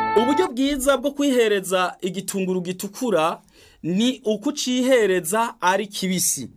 uburyo bwiza bwo kwihereza igitunguru gitukura ni ukucihereza ari kibisi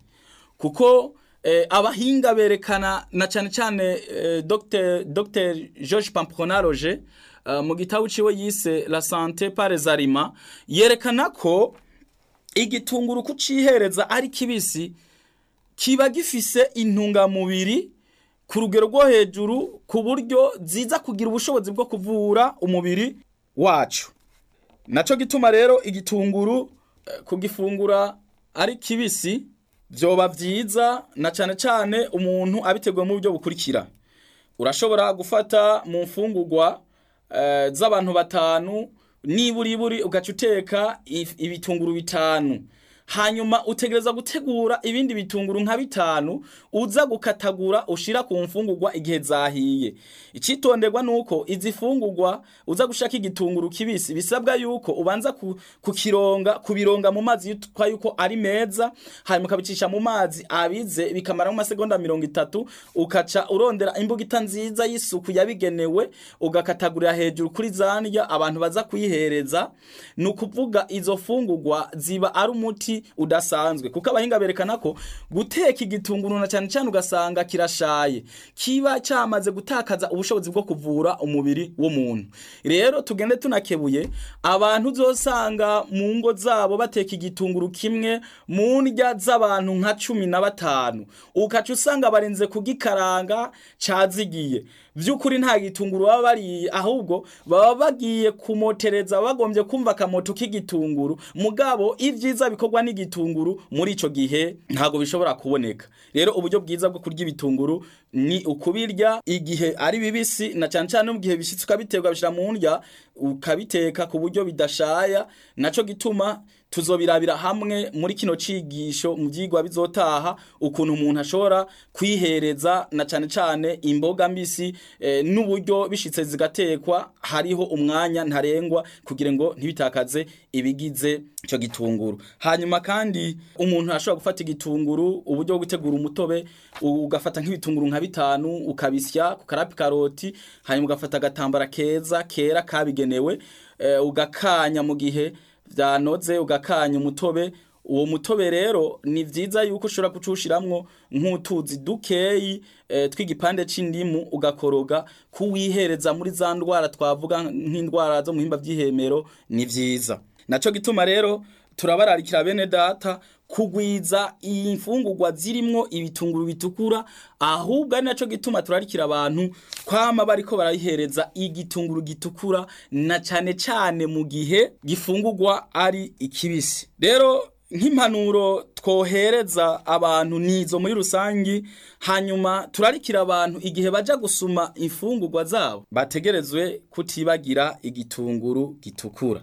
kuko eh, abahinga berekana na cyane cyane eh, Dr. Dr. George Pampronaroge uh, mu gitabo ciwe yise La santé par les aliments yerekana ko igitunguru kucihereza ari kibisi kiba gifise intungamubiri ku rugero rwo hejuru ku buryo ziza kugira ubushobozi bwo kuvura umubiri wacu naco gituma rero igitunguru eh, kugifungura ari kibisi vyoba vyiza na cane cane umuntu abiteguye mu buryo bukurikira urashobora gufata mu mfungurwa eh, z'abantu batanu niburiburi ugaca uteka if- ibitunguru bitanu hanyuma utegereza gutegura ibindi bitunguru nka bitanu uza gukatagura ushira ku mfungurwa igihe zahiye icitonderwa nuko izi fungurwa uza gushaka igitunguru kibisi bisabwa yuko ubanza ku, kukironga kubironga mu mazi yitwa yuko ari meza hanyuma ukabicisha mu mazi abize bikamara mu masegonda mirongo itatu ukaca urondera imbugita nziza y'isuku yabigenewe ugakatagurira hejuru kuri zandya abantu baza kuyihereza ni ukuvuga izo fungurwa ziba ari umuti udasanzwe kuko abahinga berekana ko guteka igitunguru na cyane cyane ugasanga kirashaye kiba cyamaze gutakaza ubushobozi bwo kuvura umubiri w'umuntu rero tugende tunakebuye abantu uzosanga mu ngo zabo bateka igitunguru kimwe mu ndya z'abantu nka cumi na batanu ukaca usanga barenze kugikaranga cazigiye vy'ukuri nta gitunguru baba bariye ahubwo baba bagiye kumotereza bagombye kumva akamoto k'igitunguru mugabo ivyiza bikorwa n'igitunguru muri ico gihe ntago bishobora kuboneka rero uburyo bwiza bwo kurya ibitunguru ni ukubirya igihe ari bibisi na cane cane no mu gihe bishitse ukabiterwa bishira mu ndya ukabiteka ku buryo bidashaya naco gituma tuzobirabira hamwe muri kino cigisho mu vyigwa bizotaha ukuntu umuntu ashobora kwihereza na cane cane imboga mbisi eh, n'uburyo bishitse zigatekwa hariho umwanya ntarengwa kugira ngo ntibitakaze ibigize ico gitunguru hanyuma kandi umuntu ashobora gufata igitunguru uburyo bwo gutegura umutobe ugafata nk'ibitunguru nka bitanu ukabisya ku karapi karoti hanyuma ugafata agatambara keza kera kabigenewe eh, ugakanya mu gihe vyanoze ugakanya umutobe uwo mutobe rero ni vyiza yuko ushobora kucushiramwo nk'utuzi dukeyi e, tw'igipande c'indimu ugakoroga kuwihereza muri za ndwara twavuga nk'indwara zo mu himba vy'ihemero ni vyiza naco gituma rero turabararikira bene data kugwiza imfungurwa zirimwo ibitunguru bitukura ahubwo ari naco gituma turarikira abantu kwama bariko barayihereza igitunguru gitukura na cane cane mu gihe gifungurwa ari ikibisi rero nk'impanuro twohereza abantu nizo muri rusangi hanyuma turarikira abantu igihe baja gusuma imfungurwa zabo bategerezwe kutibagira igitunguru gitukura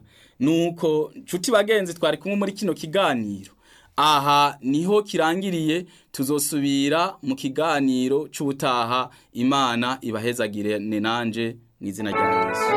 nuko nshuti bagenzi twari kumwe muri kino kiganiro aha niho kirangiriye tuzosubira mu kiganiro c'ubutaha imana ibahezagire ne nanje n'izina rya yesu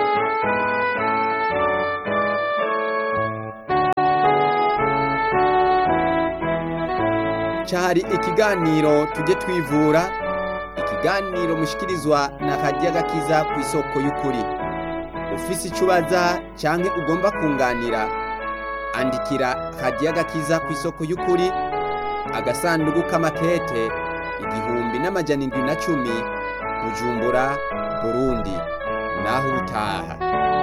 cyari ikiganiro tujye twivura ikiganiro mushikirizwa na radiyo agakiza ku isoko y'ukuri ufise icyo ubaza cyangwa ugomba kunganira andikira radiyo agakiza ku isoko y'ukuri agasanduku k'amakete igihumbi n'amajana indwi na cumi bujumbura burundi naho utaha